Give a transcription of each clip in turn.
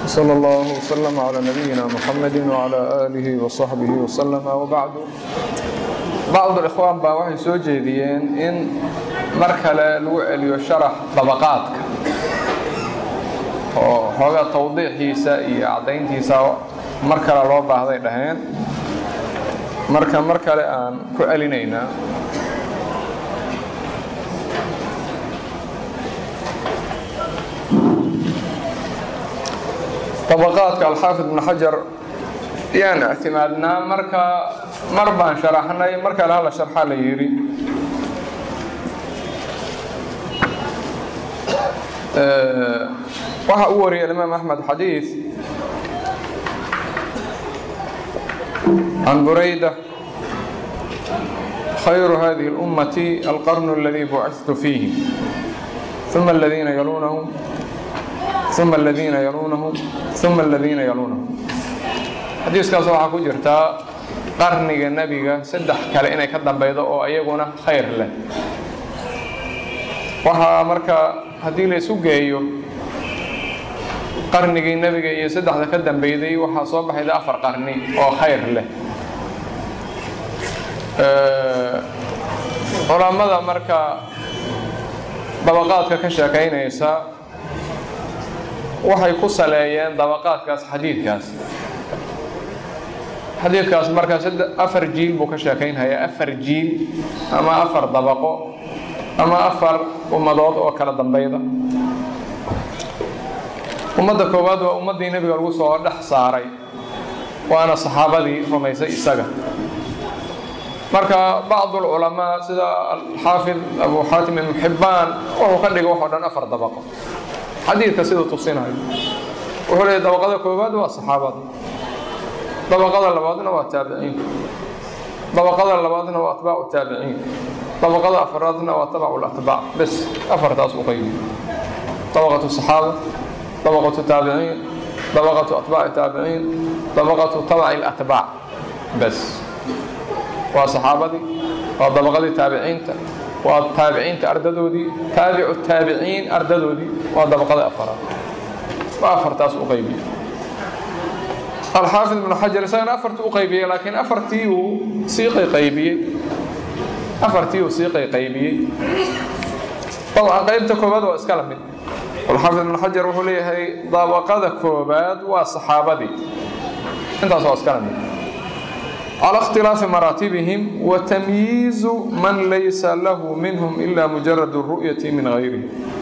صلى الله وسلم على نبينا محمد وعلى آله وصحبه وسلم وبعد بعض الإخوان baa waxay soo jeediyeen in mar kale lagu celiyo sharax dabaqaadka oo xoogaa tawdiixiisa iyo caddayntiisa mar kale loo baahday dhaheen marka mar kale aan ku celinaynaa طبقاadka alxaafid ibn xajar yaan ictimaadnaa marka mar baan sharaxnay mar kale hala sharxa la yidhi waxa uu wariyay imaam axmed xadiid can burayda khayru hadihi اlummati alqarn اladii buciثtu fiihi ثuma اladiina yalunahum uma aladiina yaluunahum uma aladiina yaluunahum xadiiskaas waxaa ku jirtaa qarniga nebiga saddex kale inay ka dambeydo oo iyaguna khayr leh waxaa marka haddii la isu geeyo qarnigii nebiga iyo saddexda ka dambeyday waxaa soo baxayda afar qarni oo khayr leh culammada marka dabaqaadka ka sheekaynaysa waxay ku saleeyeen dabaqaadkaas xadiidkaas xadiidkaas markaa afar jiil buu ka sheekaynhayaa afar jiil ama afar dabaqo ama afar ummadood oo kala dambeyda ummadda koowaad waa ummaddii nebiga lagu soo dhex saaray waana saxaabadii rumaysay isaga marka bacdu lculamaa sida alxaafid abu xaatim ibnu xibbaan wuxuu ka dhigay waxoo dhan afar dabaqo xadiidka siduu tusinayo wuxuu leeyay dabaqada koowaad waa saxaabada dabaqada labaadna waa taabiciinka dabaqada labaadna waa atbaacu taabiciin dabaqada afaraadna waa tabacu latbaac bes afartaas u qaybi dabaqatu saxaaba dabaqatu taabiciin dabaqatu atbaaci taabiciin dabaqatu tabaci latbaac bes waa saxaabadii waa dabaqadii taabiciinta waa taabiciinta ardadoodii taabicu taabiciin ardadoodii waa dabaqada afaraad waa afartaas u qaybiyey alxaafid ibnu xajar isagana afartii u qaybiyey laakiin afartii uu sii qayqaybiyey afartii uu sii qayqaybiyey dabcan qaybta koowaad waa iska la mid alxaafid ibnu xajar wuxuu leeyahay dabaqada koowaad waa saxaabadii intaas waa iska la mid على اختلاف مراتبهم وتمييز من ليس له منهم إلا مجرد الرؤية من غيره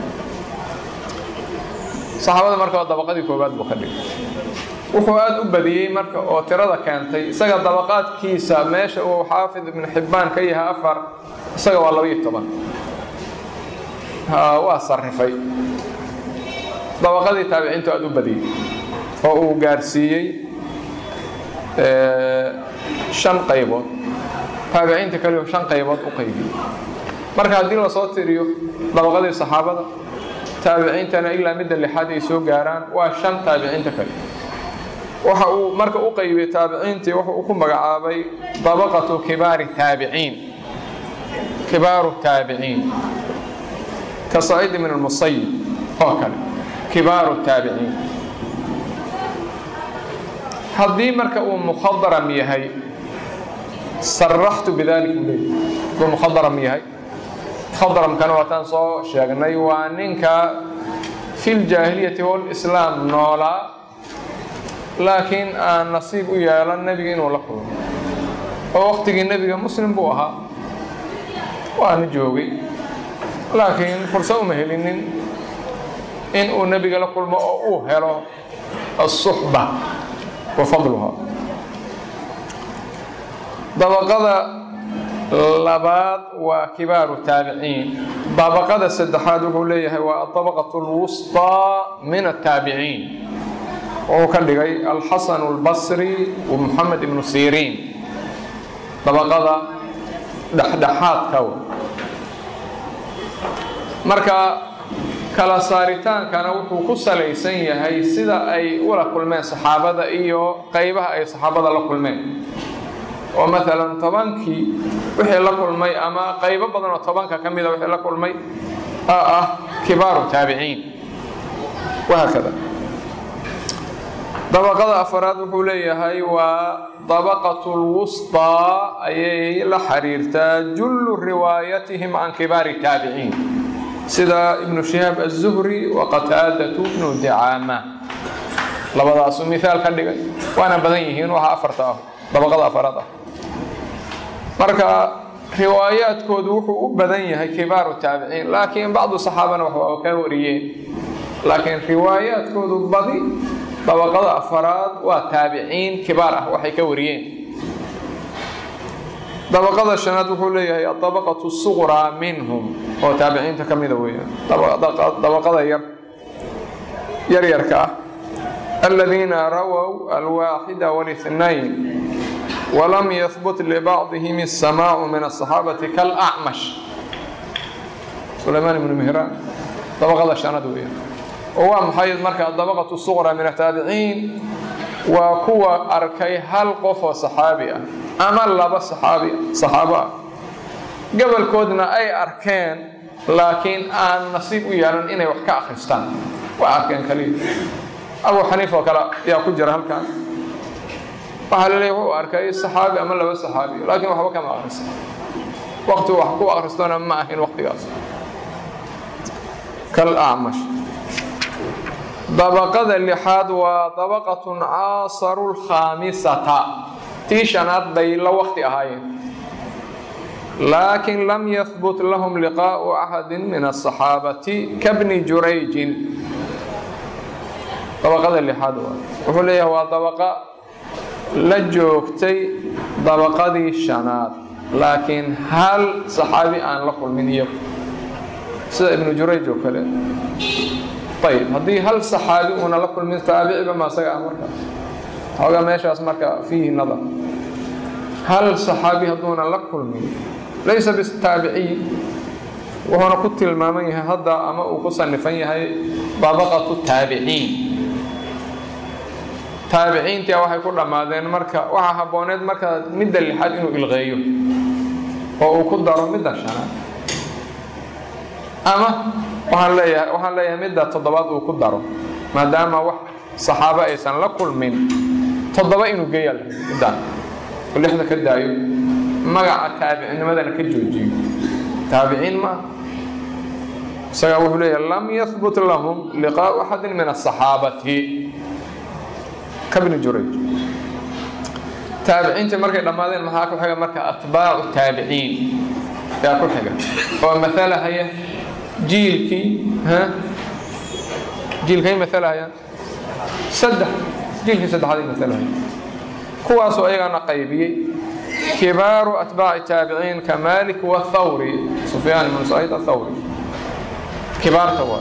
صحaabada marka dabaqadii koobaad buu ka dhigay wuxuu aada u badiyey marka oo tirada keentay isaga dabaqaadkiisa meesha uu xaafid ibnu xibbaan ka yahay afar isaga waa labaiyo toban waa sarifay dabaqadii taabiciintu aada u badiyey oo uu gaarsiiyey shan qaybood taabiciinta kaliyo shan qaybood u qaybiyey marka haddii lasoo tiriyo dabaqadii saxaabada taabiciintana ilaa midda lixaad ay soo gaaraan waa shan taabiciinta kale waxa uu marka u qaybiyey taabiciintii wuxu uu ku magacaabay dabaqatu kibaari taabiciin kibaaru taabiciin ka saciid min almusayib oo kale kibaaru taabiciin haddii marka uu mukhadaram yahay saraxtu bidalik buu leeyahy hadduu mukhadaram yahay mukhadaramkana waataan soo sheegnay waa ninka fi ljaahiliyati walislaam noolaa laakiin aan nasiib u yeelan nebiga inuu la kulmo oo waqtigii nebiga muslim buu ahaa waana joogay laakiin fursad uma helinin in uu nebiga la kulmo oo uu helo asuxba wafadluha dabaqada labaad waa kibaaru taabiciin dabaqada saddexaad wuxuu leeyahay waa adabaqat lwusطaa min ataabiciin wuxuu ka dhigay alxasan اlbasri wa moxamed ibnu siriin dabaqada dhexdhexaadka marka kala saaritaankana wuxuu ku salaysan yahay sida ay ula kulmeen saxaabada iyo qaybaha ay saxaabada la kulmeen oo maalan tobankii wixii la kulmay ama qaybo badan oo tobanka ka mida wixii la kulmay oo ah kibaaru taabiciin wahaakada dabaqada afaraad wuxuu leeyahay waa dabaqatu lwusطaa ayay la xiriirtaa jullu riwaayatihim can kibaari taabiciin sida ibnu shihaab aلzuhri wa qataadatu bnu dicaama labadaasu mihaal ka dhigay waana badan yihiin waxa afarta ah dabaqada afaraad ah marka riwaayaadkoodu wuxuu u badan yahay kibaaru taabiciin laakiin bacdu saxaabana waxba ka wariyeen laakiin riwaayaadkoodu badi dabaqada afaraad waa taabiciin kibaar ah waxay ka wariyeen dabaqada shanaad wuxuu leeyahay adabaqatu suqraa minhum oo taabiciinta ka mida weeyaan dabaqada yar yaryarka ah aladiina rawow alwaaxida wاlاثnayn walam yahbut libacdihim الsamaacu min aلصaxaabati kalacmash sulaymaan ibnu mihraan dabaqada shanaad weeyaan oo waa maxay marka dabaqatu suqra min ataabiciin waa kuwa arkay hal qof oo saxaabi ah ama laba saxaabi saxaabo ah gobolkoodna ay arkeen laakiin aan nasiib u yeelan inay wax ka akhristaan waa arkeen kaliya abu xaniif oo kale ayaa ku jira halkan waxaa la leeya wuxuu arkay saxaabi ama laba saxaabi laakiin waxba kama akhrista waqti wax ku akhristona ma ahin waqtigaas kalacmash dabaqada lixaad waa dabaqatun caasaru lkhaamisata tii shanaad bay la waqti ahaayeen laakin lam yahbut lahum liqaa'u axadi min asaxaabati kabni jurayjin dabaqada lixaad waa wuxuu leeyahay waa dabaqa la joogtay dabaqadii shanaad laakiin hal saxaabi aan la kulmin iyagu sida ibnu jurayj oo kale ayb haddii hal saxaabi uuna la kulmin taabiciba ma isaga ah marka xoogaa meeshaas marka fiihi nadar hal saxaabi hadduuna la kulmin laysa bitaabiciy wuxuuna ku tilmaaman yahay hadda ama uu ku sanifan yahay dabaqatu taabiciin taabiciintia waxay ku dhammaadeen marka waxaa habbooneed marka midda lixaad inuu ilqeeyo oo uu ku daro midda shanaad ama waxaan leeyahay waxaan leeyahay midda toddobaad uu ku daro maadaama wax saxaabo aysan la kulmin toddoba inuu geeya middaan oo lixda ka daayo magaca taabicinimadana ka joojiyo taabiciin ma isagaa wuxuu leeyahay lam yahbut lahum liqaa'u axadin min asaxaabati kabni jurayj taabiciintii markay dhammaadeen maxaa ku xiga marka atbaacu taabiciin yaa ku xiga oo matalahaya jiilkii jiilkay matalahayaan saddex jiilkii saddexaad ay matalahaya kuwaasoo ayagana qaybiyey kibaaru atbaaci taabiciin ka malik wathawri sufyaan ibnu saciid athawri kibaarta waa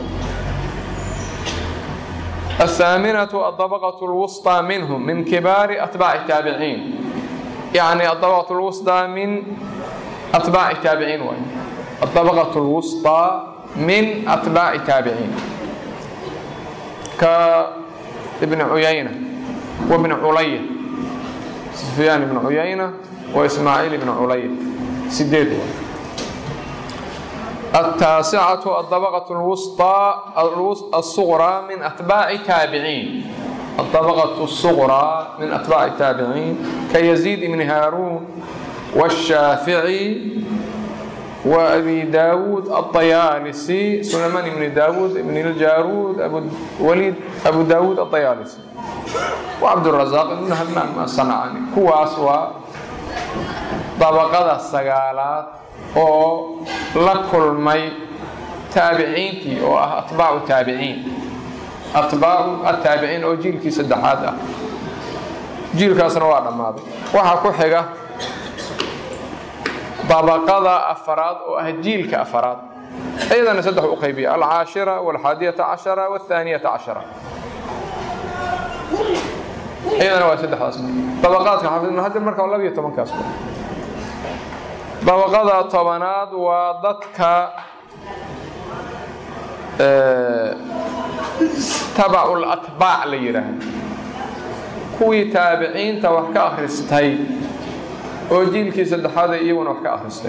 الثامنة الطبقة الوسطى منهم من كبار أتباع التابعين يعني الطبقة الوسطى من أتباع التابعين وين الطبقة الوسطى من أتباع التابعين كابن عيينة وابن علية سفيان بن عيينة وإسماعيل بن علية سديد التاسعة الطبقة الوسطى الصغرى من أتباع تابعين الطبقة الصغرى من أتباع التابعين كيزيد بن هارون والشافعي وأبي داود الطيالسي سليمان بن داود بن الجارود أبو وليد أبو داود الطيالسي وعبد الرزاق بن همام الصنعاني كواس طبقة السقالات oo la kulmay taabiciintii oo ah atbaacu taabiciin atbaacu ataabiciin oo jiilkii saddexaad ah jiilkaasna waa dhammaaday waxaa ku xiga dabaqada afaraad oo ah jiilka afaraad iyadana saddex u qaybiya alcaashira walxaadiyata cashara walthaaniyata cashara iyadana waa saddexdaas dabaqaadka xafid hadda marka waa labiyo tobankaas dabaqada tobanaad waa dadka tabacul atbaac la yidhaahdo kuwii taabiciinta wax ka akhristay oo jiilkii saddexaada iyaguna wax ka akhristay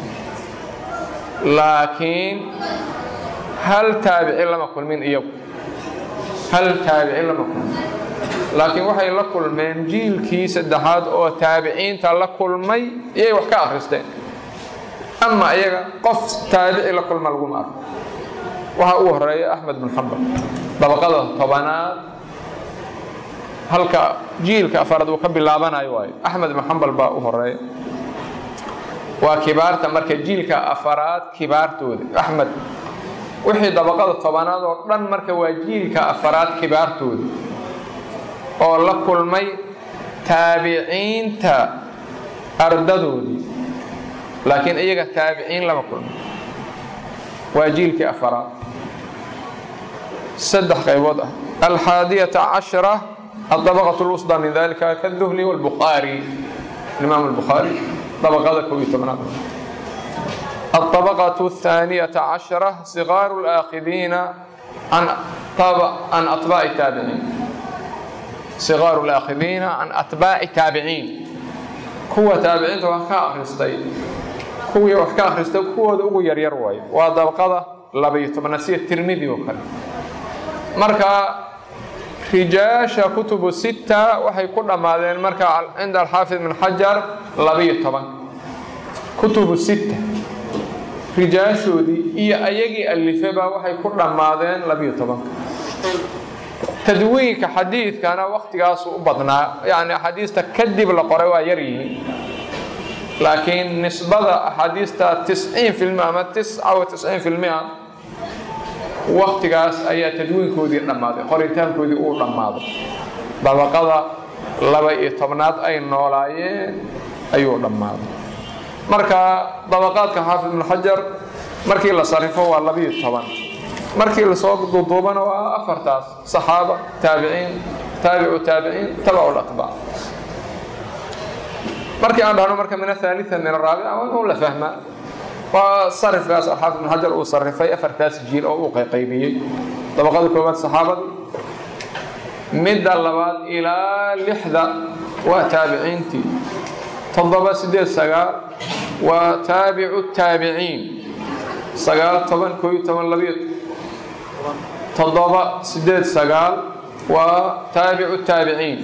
laakiin hal taabici lama kulmin iyagu hal taabici lama kulmin laakiin waxay la kulmeen jiilkii saddexaad oo taabiciinta la kulmay iyay wax ka akhristeen ama iyaga qof taabici la kulma laguma arko waxaa ugu horeeya axmed bin xambal dabaqada tobanaad halka jiilka afaraad uu ka bilaabanayo waayo axmed bin xambal baa u horeeya waa kibaarta marka jiilka afaraad kibaartooda axmed wixii dabaqada tobanaad oo dhan marka waa jiilka afaraad kibaartooda oo la kulmay taabiciinta ardadoodii laakiin iyaga taabiciin lama kulmay waa jiilkii afaraad saddex qaybood ah alxaadiyata cashra الطبقة الوسطى من ذلك كالذهلي والبخاري الإمام البخاري طبقة كوي الطبقة الثانية عشرة صغار الآخذين عن طب... عن أتباع التابعين صغار الآخذين عن أتباع التابعين كوة تابعين وحكا أخرستي كوة وحكا أخرستي كوة أغو يرير واي وطبقة لبيت منسية الترمذي وكذا مركا rijaasha kutubu sita waxay ku dhammaadeen marka cinda alxaafid min xajar labiyo toban kutubu sita rijaashoodii iyo ayagii alifeba waxay ku dhammaadeen labiyo tobanka tadwiinka xadiidkana waktigaasu u badnaa yani axaadiista kadib la qoray waa yar yihiin laakiin nisbada axaadiista tisciin filmi ama tisca wa tisciin filmia waktigaas ayaa tadwiinkoodii dhammaaday qoritaankoodii uu dhammaaday dabaqada laba iyo tobnaad ay noolaayeen ayuu dhammaaday marka dabaqaadka xaafid ibnu xajar markii la sarifo waa labiyo toban markii lasoo duuduubana waa afartaas saxaaba taabiciin taabicu taabiciin tabacu latbaac markii aan dhahno marka min athalitha min araabica waa inuu la fahmaa waa sarifkaas alxaafid ibn xajar uu sarifay afartaas jiil oo uu qayqaybiyey dabaqada koowaad saxaabadii midda labaad ilaa lixda waa taabiciintii toddoba sideed sagaal waa taabicu taabiciin sagaal toban koo iyo toban labiyo toddoba sideed sagaal waa taabicu taabiciin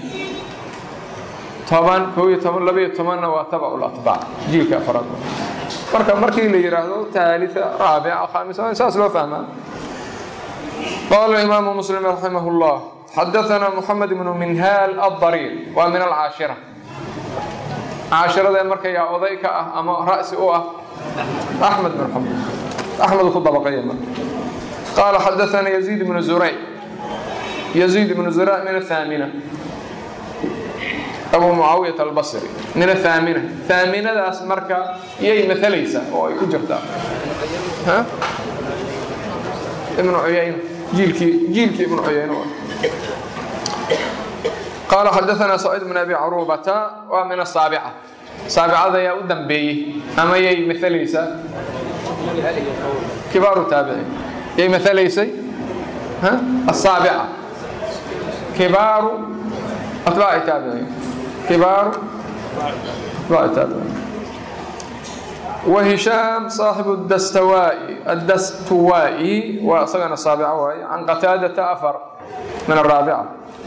toban koo iyo toban labiyo tobanna waa tabacu latbaac jiilka afraad marka markii la yidhaahdo ثالثة رابعة خامسة saas loo fahmaa قال الإمام مسلم رحمه الله حدثنا محمد بن منهال الضرير waa من العاشرة caashirada marka yaa oday ka ah ama ra'si u ah أحمد بن حنبل أحمد ku dabaqaya marka قال حدثنا يزيد بن زريع يزيد بن زريع من الثامنة أبو معاوية البصري من الثامنة ثامنة داس مركا يي مثليسة أو أي كجرتا ها ابن عيينة جيلكي جيلكي ابن عيينة قال حدثنا سعيد بن أبي عروبة ومن السابعة سابعة يا أدم بي أما يي مثليسة كبار التابعين يي مثليسة ها السابعة كبار أتباع التابعين كبار أتباع التابعين وهشام صاحب الدستوائي الدستوائي وصغن السابعة وهي عن قتادة أفر من الرابعة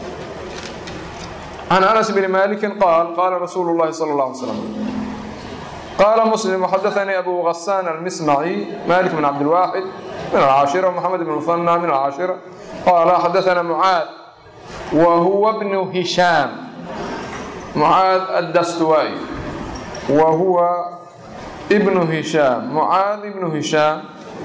عن أنس بن مالك قال قال رسول الله صلى الله عليه وسلم قال مسلم وحدثني أبو غسان المسمعي مالك بن عبد الواحد من العاشرة ومحمد بن المثنى من العاشرة قال حدثنا معاذ وهو ابن هشام معاذ الدستوائي وهو ابن هشام معاذ ابن هشام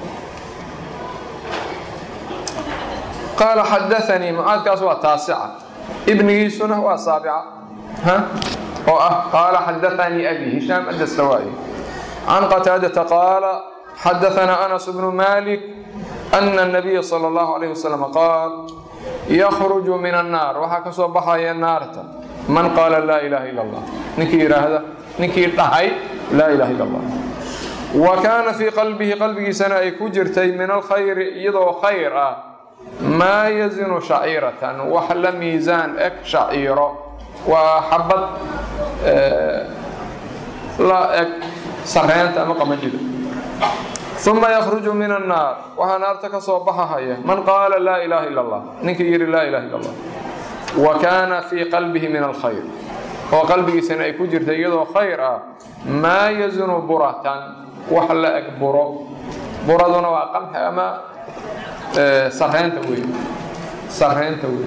قال حدثني معاذ كاسوا تاسعة ابن يسنة وسابعة ها قال حدثني أبي هشام الدستوائي عن قتادة قال حدثنا أنس بن مالك أن النبي صلى الله عليه وسلم قال يخرج من النار وحكى بحايا النار من قال لا إله إلا الله نكي هذا نكي طهي لا إله إلا الله وكان في قلبه قلبه سنة كجرتي من الخير يضو خير ما يزن شعيرة وحل ميزان اك شعيرة وحبت آه لا اك سرينت أما قمجد ثم يخرج من النار وها نار تكسو بحها من قال لا إله إلا الله نكي يري لا إله إلا الله wa kaana fii qalbihi min alkhayr oo qalbigiisana ay ku jirta iyadoo khayr ah maa yazunu buratan wax la eg buro buraduna waa qamxi ama sareynta wey sareynta wey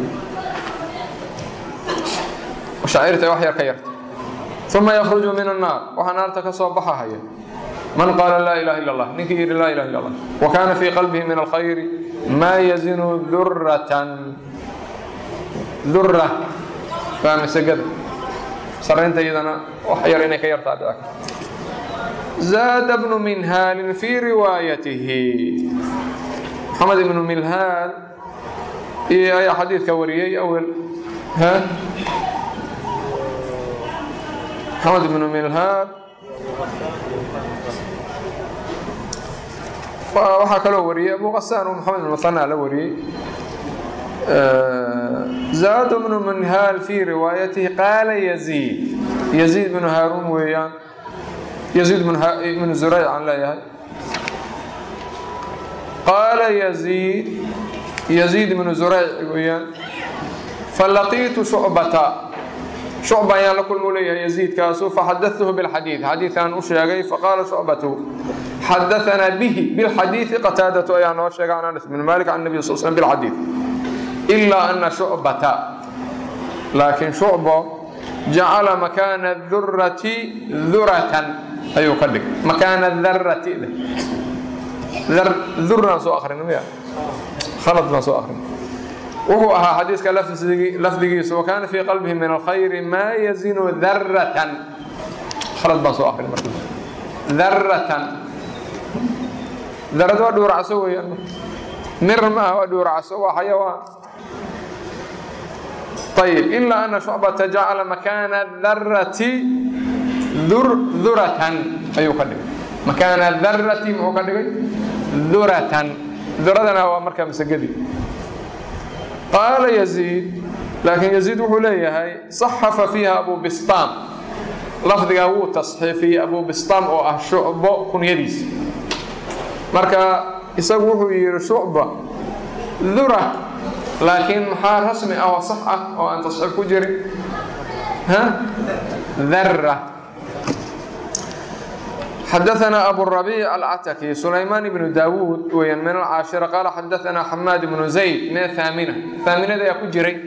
shaacirta wax yar ka yarta uma yakruju min annaar waxaa naarta ka soo baxahaya man qaala laa ilaha illa allah ninkii yidhi laa ilaha illa allah wa kaana fii qalbihi min alkhayri maa yazinu duratan dura waa masagada sareynta iyadana wax yar inay ka yartaa dhici zaada bnu minhaalin fii riwaayatihi maxamed ibnu milhaal iyo ayaa xadiidka wariyey awel ha maxamed ibnu milhaal waxaa kaloo wariyey abu qasaan uu maxamed ibn muhana la wariyey zaad bnu minhaal fii riwaayatihi qaala yaziid yaziid bnu haaruun weeyaan yaziid ibnu zurayc aan leeyahay qaala yaziid yaziid ibnu zurayc weeyaan falaqiitu shucbata shucba ayaan la kulma u leeyahay yaziidkaasu faxadatuhu bilxadiid xadiidkaan u sheegay faqaala shucbatu xadaanaa bihi bilxadiidi qataadatu ayaa noo sheegay can anas bn malik can nabi sal slm bilxadiid ilaa ana shucbata laakiin shucbo jacala makaana durati duratan ayuu ka dhigay makaana darati duraan soo akrin miya khalad baan soo akrin wuxuu ahaa xadiiska lafdigiisa wakaana fii qalbihi min alkhayri maa yazinu daratan khalad baan soo akrin marka daratan darad waa dhuuracso weeyaan mir ma aha waa dhuuracso waa xayawaan ayib ilaa ana shucbata jacala makaana darati duratan ayuu ka dhigay makaana darati muxuu ka dhigay duratan duradana waa markaa masagadii qaala yaziid laakiin yaziid wuxuu leeyahay saxafa fiiha abu bistaam lafdigaa wuu tasxiifiyey abu bistaam oo ah shucbo kunyadiisa marka isagu wuxuu yidhi shucba dura laakiin maxaa rasmi ah oo sax ah oo aan tasxiif ku jirin dara xadaثna abu الربيع الcتكي سulayman بن dawud weyan min الcاaشhiرة qaala xadaثna xamaad بن زayd min الثاamنة ثaaminada ayaa ku jiray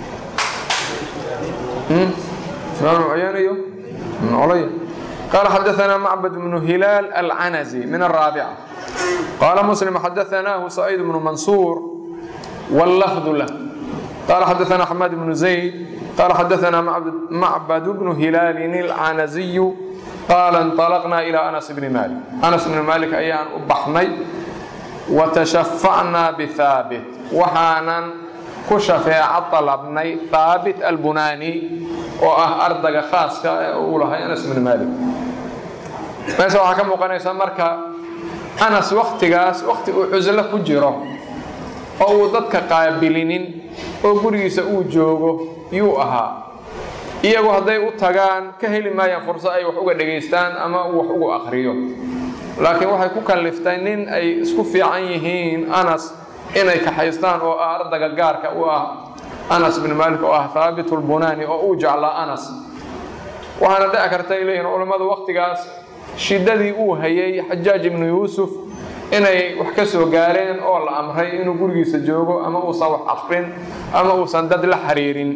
iyo olya qaala xadaثna macbد بن hilaal الcanزي min الرaaبcة qaala mسلم xadaثnah سعيid بن maنصوr والlفظ lah qaala xadaثna xamaad بن زayd qaala xadaثna macbd بن hilaal الcanزي qaala انطalqnaa ilىa anas bni maalik anas bni maalik ayaan u baxnay watashafacnaa bihaabit waxaanan ku shafeeco dalabnay haabit albunaani oo ah ardaga khaaska ee uu lahay anas bni maalik meesha waxaa ka muuqanaysa marka anas waktigaas wakti uu cuslo ku jiro oo uu dadka qaabilinin oo gurigiisa uu joogo yuu ahaa iyagu hadday u tagaan ka heli maayaan furso ay wax uga dhegaystaan ama uu wax ugu akriyo laakiin waxay ku kalliftay nin ay isku fiican yihiin anas inay kaxaystaan oo ah ardaga gaarka u ah anas bin maalik oo ah haabit lbunaani oo uu jeclaa anas waxaana dhici karta ay leeyihin culammadu waktigaas shiddadii uu hayay xajaaj ibnu yuusuf inay wax ka soo gaareen oo la amray inuu gurigiisa joogo ama uusan wax akrin ama uusan dad la xiriirin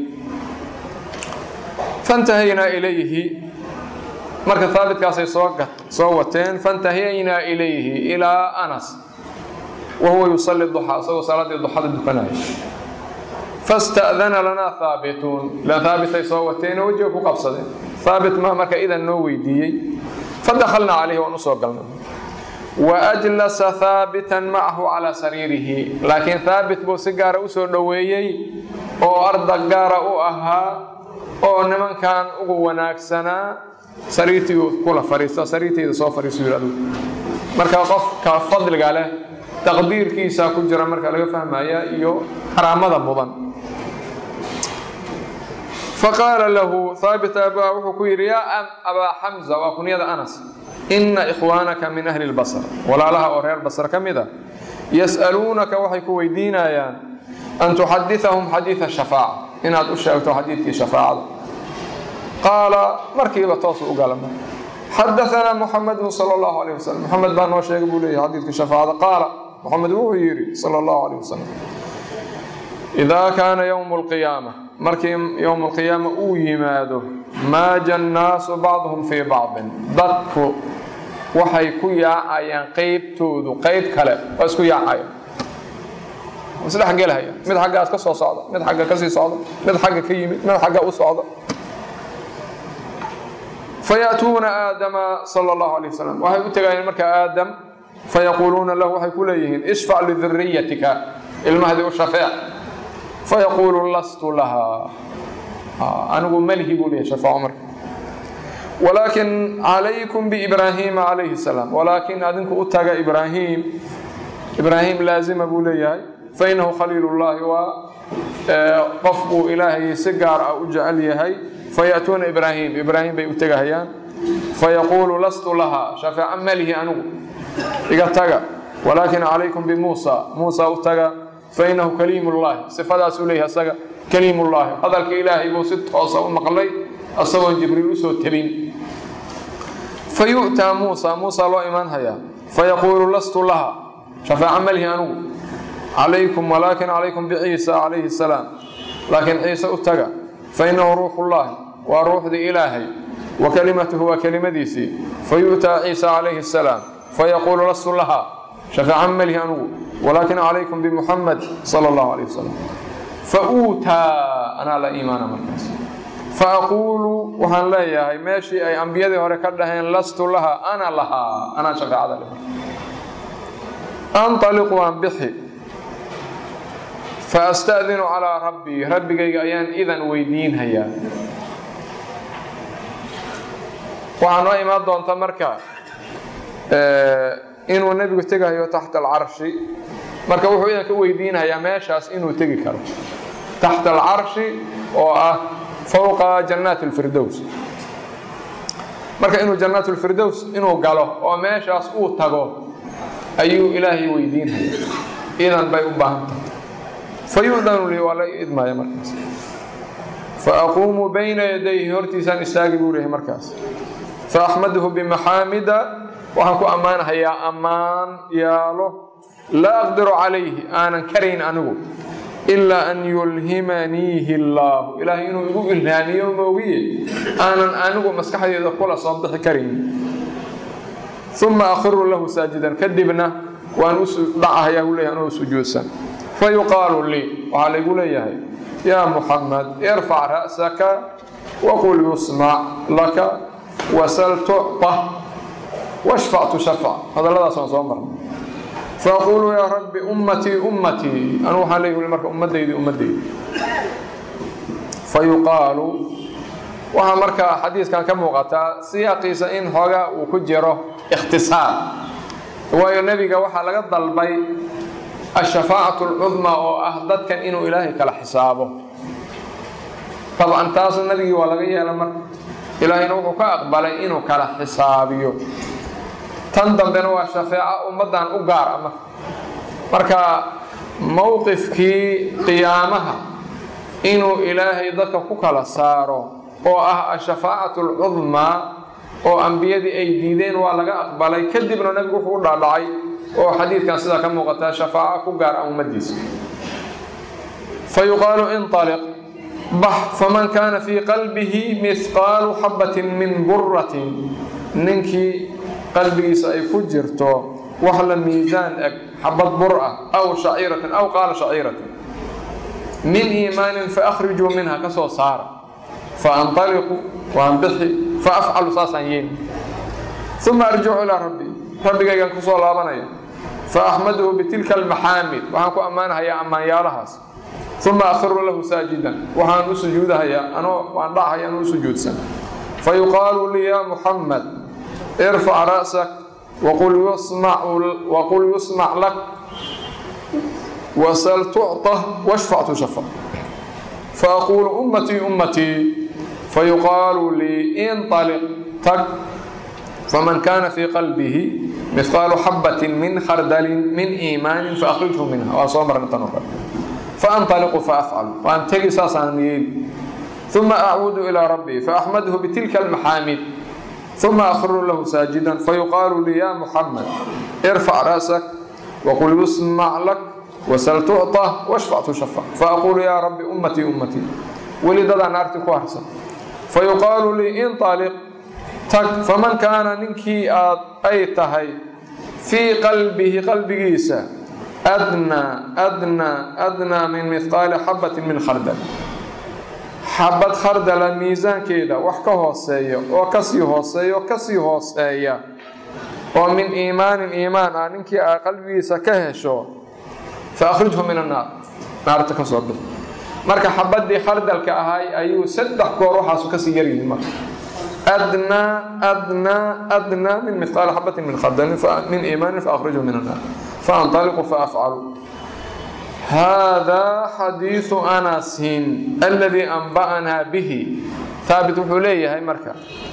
fantahaynaa ilayhi marka haabitkaasay soo wateen fantahaynaa ilayhi ilaa anas wa huwa yusalli duxaa isagoo salaaddii duxada dukanaya fasta'dana lanaa haabituun ilaan haabitay soo wateen oo wejiga ku qabsadeen haabit maa marka idan noo weydiiyey fadakhalnaa calayhi waan u soo galnay wa ajlasa haabitan macahu calaa sariirihi laakiin haabit buu si gaara u soo dhoweeyey oo ardag gaara u ahaa oo nimankan ugu wanaagsanaa sariirtii kula fariisto sariirtayda soo fariiso yidhi adugu marka qofka fadliga leh taqdiirkiisa ku jira marka laga fahmaya iyo karaamada mudan faqaala lahu haabit abaa wuxuu ku yidhi yaa abaa xamza waa kunyada anas ina ikhwaanaka min ahli lbasr walaalaha oo reer basr ka mid a yas'aluunaka waxay ku weydiinayaan an tuxadithahum xadiida shafaaca inaad u sheegto xadiidkii shafaacada qaala markiiba toosu u galama xadaanaa muxamedun sal allahu alayh wasalam moxamed baa noo sheegay buu leeyahy xadiidkii shafaacada qaala moxamed wuxuu yidhi sal allahu alayh wasalam idaa kaana yowmu alqiyaama markii yowmu alqiyaama uu yimaado maaja annaasu bacduhum fii bacdin dadku waxay ku yaacayaan qeybtoodu qeyb kale waa isku yaacayaan isdhexgelhaya mid xaggaas ka soo socda mid xagga kasii socda mid xagga ka yimid mid xagga u socda fayaatuuna aadama sala allahu alayh wasalam waxay u tegayeen marka aadam fayaquuluuna lahu waxay ku leeyihiin ishfac liduriyatika ilmahdii u shafeec fayaquulu lastu lahaa anigu malihi buu leeyahy shafaaco marka walaakin calaykum biibraahiima calayhi salaam walaakin adinku u taga ibraahim ibraahim laazima buu leeyahay fainahu khaliilullaahi waa qof buu ilaahay si gaar ah u jecel yahay fayaatuuna ibraahim ibraahim bay u tegahayaan fayaquulu lastu lahaa shafaaco malihi anigu iga taga walaakin calaykum bimuusa muusa u taga fainahu kaliimullaahi sifadaasuu leeyahay asaga kaliimullaahi hadalka ilaahay buu si toosa u maqlay asagoon jibriil usoo tabin fayu'taa muusa muusa loo imaan hayaa fayaquulu lastu laha shafaaco malihi anigu calaykum walaakin calaykum biciisa calayhi salaam laakiin ciise u taga fainahu ruuxullaahi waa ruuxdii ilaahay wa kalimatuhu waa kelimadiisii fayu'taa ciisa calayhi salaam fayaquulu lastu laha shafaaco malihi anigu walaakin calaykum bimuxamed sala allahu alayh wasalam fauutaa anaa la iimaana markaas faaquulu waxaan leeyahay meeshii ay ambiyadii hore ka dhaheen lastu laha ana lahaa anaa shafaacada le anطaliqu waan bixi faasta'dinu calaa rabbii rabbigayga ayaan idan weydiinhayaa waxaa noo imaan doonta marka inuu nebigu tegahayo taxta alcarshi marka wuxuu idan ka weydiinhayaa meeshaas inuu tegi karo taxta alcarshi oo ah fowqa jannaat alfirdows marka inuu jannaat lfirdows inuu galo oo meeshaas uu tago ayuu ilaahay weydiinhaya idan bay u baahan tahay fayudanu lii waa la idmaya markaas faaquumu bayna yadayhi hortiisaan istaagi buu lehay markaas faaxmaduhu bimaxaamida waxaan ku ammaanhayaa ammaan yaalo laa aqdiru calayhi aanan karayn anigu ilaa an yulhimaniihi allaahu ilaahay inuu igu ilhaamiyo moogiye aanan anigu maskaxdeeda kula soo bixi karayn uma akhiru lahu saajidan kadibna waan u dhacahayaa u leeyahay anoo sujuudsan fayuqaalu lii waxaa laygu leeyahay yaa muxamed irfac ra'saka waqul yusmac laka wasal tucطa washfac tushafac hadalladaas waan soo marnay faaquulu yaa rabbi ummatii ummatii anu waxaan leeyahi marka ummadaydi ummadaydi fayuqaalu waxaa markaa xadiiskan ka muuqataa siyaaqiisa in xoogaa uu ku jiro ikhtisaar waayo nebiga waxaa laga dalbay ashafaacatu alcudmaa oo ah dadkan inuu ilaahay kala xisaabo dabcan taas nebigii waa laga yeela marka ilaahayna wuxuu ka aqbalay inuu kala xisaabiyo tan dambena waa shafeeco ummaddan u gaar ah marka marka mowqifkii qiyaamaha inuu ilaahay dadka ku kala saaro oo ah ashafaacatu alcudmaa oo ambiyadii ay diideen waa laga aqbalay kadibna nebigu wuxuu u dhaadhacay oo xadiidkan sidaa ka muuqataa shafaaco ku gaar ah ummaddiisa fayuqaalu inطaliq bax faman kaana fii qalbihi mihqaalu xabatin min buratin ninkii qalbigiisa ay ku jirto wax la miisaan eg xabad bur ah aw shaciiratin aw qaala shaciiratin min iimaanin faakrijuu minha ka soo saara faanطaliqu waan bixi faafcalu saasaan yeeli uma arjicu ilaa rabbi rabbigaygaan kusoo laabanaya faaxmaduhu bitilka almaxaamid waxaan ku ammaanahayaa ammaanyaalahaas uma akhiru lahu saajidan waxaan u sujuudahayaa anoo waan dhachaya anoo u sujuudsan fayuqaalu lii yaa muxamed irfac ra'sak waqul yusmac lak wasal tucطa washfac tushafac faaquulu ummatii ummatii fayuqaalu lii inطaliq tag faman kaana fii qalbihi mihqaalu xabatin min khardalin min iimaanin faakrijhu minha waa soo marnay tan oo kale faantaliqu faafcal waan tegi saasaan yeeli ثم أعود إلى ربي فأحمده بتلك المحامد ثم أخر له ساجدا فيقال لي يا محمد ارفع رأسك وقل يسمع لك وسل تعطى واشفع تشفع فأقول يا رب أمتي أمتي ولد نارتي كوارسا فيقال لي انطلق تك فمن كان ننكي أي تهي في قلبه قلب جيسى أدنى أدنى أدنى من مثقال حبة من خردل xabad khardala miisaankeeda wax ka hooseeya oo kasii hooseeya oo kasii hooseeya oo min iimaanin iimaan ah ninkii aa qalbigiisa ka hesho fa akhrijhu min annaar naarta ka soo bix marka xabadii khardalka ahay ayuu saddex goor waxaasu kasii yaryihiin marka adnaa adnaa adnaa min mithqaali xabatin min khardalin min iimaanin fa akhrijhu min annaar fa antaliqu fa afcalu hada xadiiثu anasin aladii anba'naa bihi haabit wuxuu leeyahay marka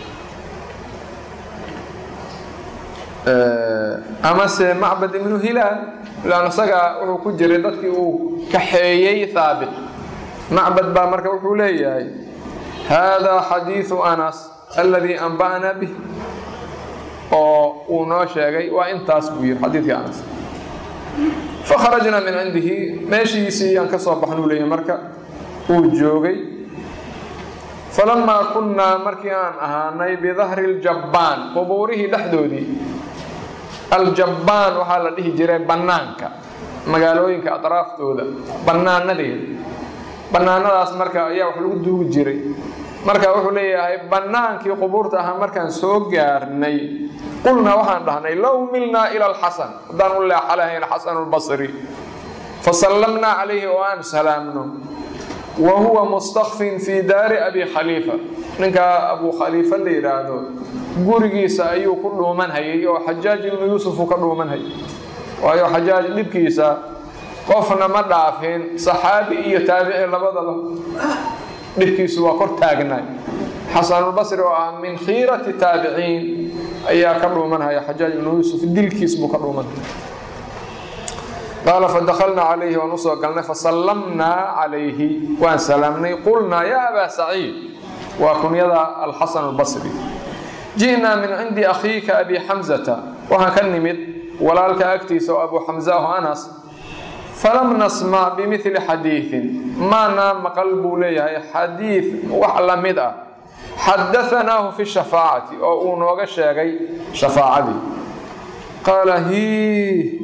amase macbad ibnu hilaal lan isaga wuxuu ku jiray dadkii uu kaxeeyey haabit macbad baa marka wuxuu leeyahay hada xadiiثu anas aladii anba'naa bihi oo uu noo sheegay waa intaas buu yiri xadiidkii anas fakharajnaa min cindihi meeshiisii aan ka soo baxnuu leeyahy marka uu joogay falamaa kunnaa markii aan ahaanay bidahri ljabbaan qubuurihii dhexdoodii aljabbaan waxaa la dhihi jiray bannaanka magaalooyinka atraaftooda bannaanadeeda bannaanadaas marka ayaa wax lagu duugi jiray marka wuxuu leeyahay bannaankii qubuurta ahaa markaan soo gaarnay qulnaa waxaan dhahnay low milnaa ila alxasan haddaan u leexa lahayn xasan lbasri fasallamnaa calayhi oo aan salaamno wa huwa mustakfin fii daari abi khaliifa ninkaa abu khaliifa la yidhaahdo gurigiisa ayuu ku dhuuman hayay oo xajaaj ibnu yuusuf uu ka dhuuman hayay waayo xajaaj dhibkiisa qofna ma dhaafin saxaabi iyo taabici labadaba dhibkiisu waa kor taagnaay xasanulbasri oo ah min khiirati taabiciin ayaa ka dhuumanhaya xajaaj ibnu yuusuf dilkiis buu ka dhuumanhaya qaala fadakalnaa calayhi waan usoo galnay fasallamnaa calayhi waan salaamnay qulnaa yaa abaa saciid waa kunyada alxasan albasri ji'naa min cindi akhiika abi xamzata waxaan ka nimid walaalka agtiisa oo abu xamza oo anas falam nasmac bimili xadiiin maanaa maqal buu leeyahay xadiid wax la mid ah xadaanaahu fi shafaacati oo uu nooga sheegay shafaacadii qaala hi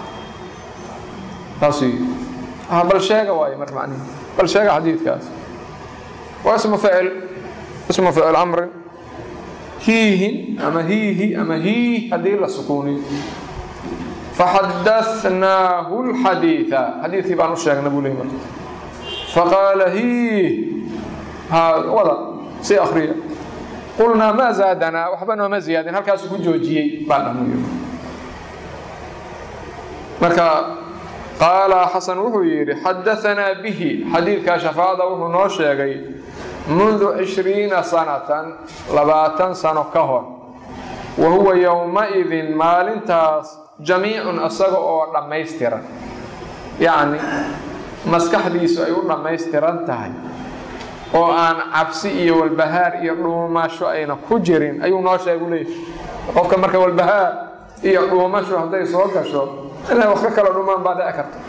taas bal sheega waay mar macnihi bal sheega xadiidkaas waa ismu ficil ismu ficil amrin hiihin ama hiihi ama hiih haddii la sukuuniyo faxadahnaahu lxadiida xadiidkii baan u sheegna buu leey marka faqaala hiih ha wada si akriya qulnaa maa zaadanaa waxba nooma ziyaadin halkaasuu ku joojiyey baan dhahnu marka qaala xasan wuxuu yidhi xadaanaa bihi xadiidkaa shafaacada wuxuu noo sheegay mundu cishriina sanatan labaatan sano ka hor wa huwa yowma-idin maalintaas jamiicun isaga oo dhammaystiran yacni maskaxdiisu ay u dhammaystiran tahay oo aan cabsi iyo walbahaar iyo dhuumasho ayna ku jirin ayuu noo sheegu leeyahy qofka marka walbahaar iyo dhuumasho hadday soo gasho inay wax ka kala dhumaan baa dhici karta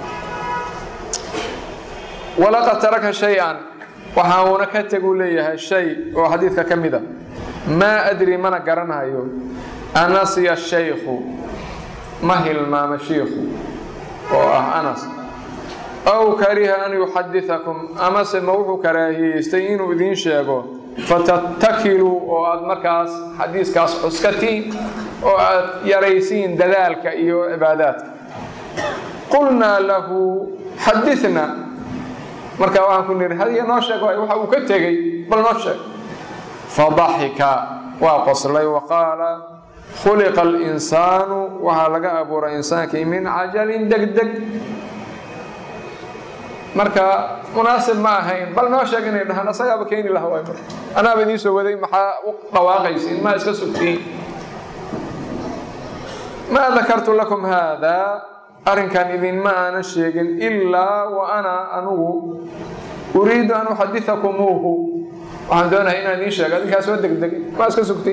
walaqad taraka shay-an waxauna ka teguu leeyahay shay oo xadiidka ka mid a maa adri mana garanayo anasiya shaykhu ma hilmaama shiikhu oo ah anas aw kariha an yuxadiakum amase ma wuxuu karaahiyeystay inuu idiin sheego fatattakiluu oo aad markaas xadiiskaas cuskatiin oo aad yaraysiin dadaalka iyo cibaadaadka qulnaa lahu xadina marka waxaan ku nihi hadiya noo sheeg waxa uu ka tegey bal noo sheeg fadaxika waa qoslay wa qaala khuliqa alinsaanu waxaa laga abuuray insaankii min cajalin degdeg marka munaasib ma ahayn bal noo sheeg inay dhahaan asagaaba keeni laha waay marka anaaba idiin soo waday maxaa u dhawaaqaysiin maa iska sugtiin maa dakartu lakum haada arrinkan idinma aanan sheegin ilaa wa ana anugu uriidu an uxaditakumuuhu waxaan doonahay inaan idiin sheego adinkaa soo degdegay maa iska sugtay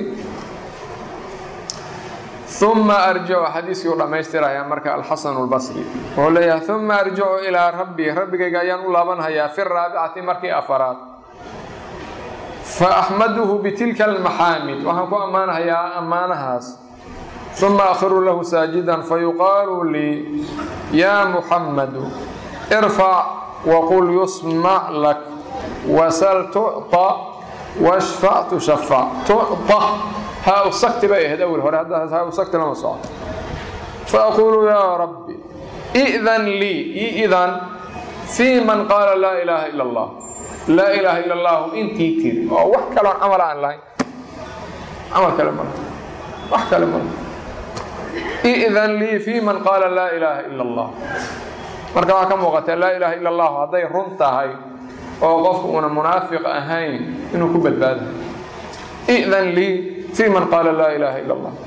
uma arjicu xadiiskii u dhammaystiraya marka alxasanu lbasri wuxuu leeyahay uma arjicu ilaa rabbii rabbigayga ayaan u laabanhayaa fi raabicati markii afaraad fa axmaduhu bitilka almaxaamid waxaan ku ammaanhayaa ammaanahaas uma akhiru lahu saajidan fayuqaalu lii yaa muxammadu irfac waqul yusmac lak wasal tucطa washfac tushafac tucطa haa usagti bay ahayd awel hore hadda haa usagti lama socoto faaqulu yaa rabbi i'dan lii iidan fii man qaala laa ilaaha ila allah laa ilaaha ila allahu intii tiri oo wax kaloon camal aan lahayn camal kale mala wax kale mala i'dan lii fii man qaala laa ilaaha ila allah marka waxaa ka muuqata laa ilaaha ila allahu hadday run tahay oo qofku una munaafiq ahayn inuu ku badbaadayo i'dan lii fii man qaala laa ilaaha ila allah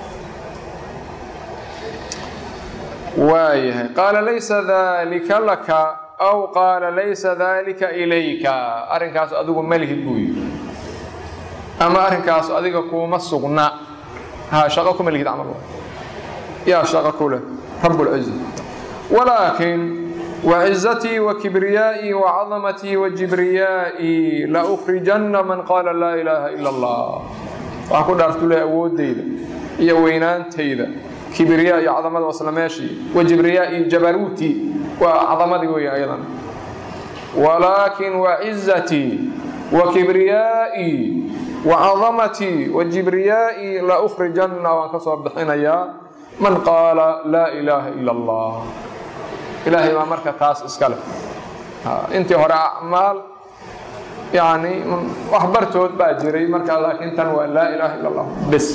waayahay qaala laysa dalika laka aw qaala laysa dalika ilayka arrinkaas adigu malihid buu yidhi ama arrinkaas adiga kuuma sugna ha shaqo kuma lihid camal yaa shaqo ku leh rab lciza walaakin وعزتي وكبريائي وعظمتي وجبريائي لأخرجن من قال لا إله إلا الله waxaan ku dhaartule awoodeyda iyo weynaantayda kibriyaa iyo cadamada waslameeshii wa jibriyaa iyo jabaruuti waa cadamadii weya ayadan walaakin wa cizatii wa kibriyaa'ii wa cadamatii wa jibriyaa'ii la ukhrijanna waan ka soo bixinayaa man qaala laa ilaaha ila allah ilaahay baa marka taas iska leh intii hore acmaal yani wax bartood baa jiray markaa laakiin tan waa laa ilaaha ila allah bes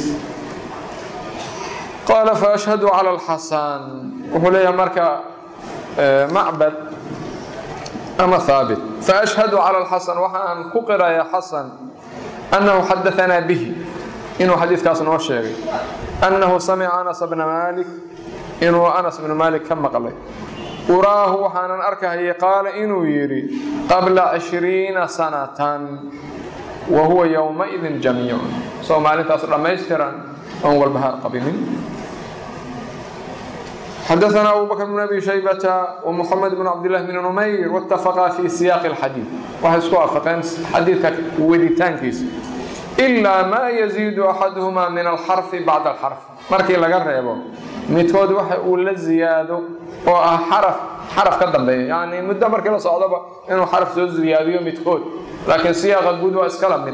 qaala faashhadu cala alxasan wuxuu leeyahay marka macbad ama haabit faashhadu cala alxasan waxaan ku qirayaa xasan annahu xadaanaa bihi inuu xadiidkaas noo sheegay annahu samica anas bna maalik inuu anas bnu maalik ka maqlay uraahu waxaanan arkahayay qaala inuu yidhi qabla cishriina sanatan wa huwa yowmaidin jamiicun soo maalintaas dhammaystiran oon walbahaar qabinin xadaثna abu bakr bn abi shaybata ومxamed bn cabdillahi bn numayr wاtafaqaa fi siyaaqi اlxadiid waxay isku waafaqeen xadiidka weditaankiisa ilaa maa yaziidu axaduhuma min alxarfi bacda alxarf markii laga reebo midkood waxa uu la ziyaado oo ah xaraf xaraf ka dambeeya yani muddo markii la socdoba inuu xaraf soo ziyaadiyo midkood laakiin siyaaqa guud waa iskala mid